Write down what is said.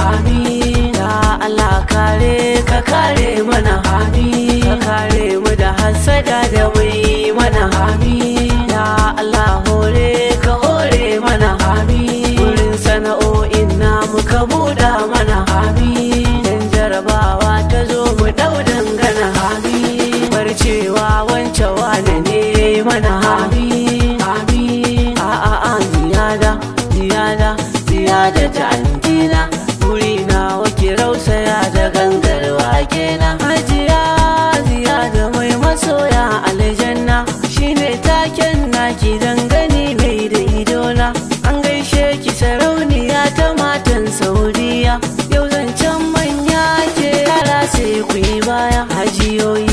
amin ya Allah kare ka kare mana amin ka kare mu da hasada da mai mana amin ya Allah hore ka hore mana amin wurin sana'o'in namu ka buɗa mana amin dan jarabawa ta zo mu ɗau dangana amin barcewa wance wane ne mana amin amin a a a ziyada ziyada ziyada ta antina wuri na wake rausaya da gangarwa kenan hajiya ziyada mai masoya aljanna shine taken naki dangane mai da idona an gaishe ki sarauniya ta matan saudiya yau zancen manya ke yara sai ku yi baya hajiyoyi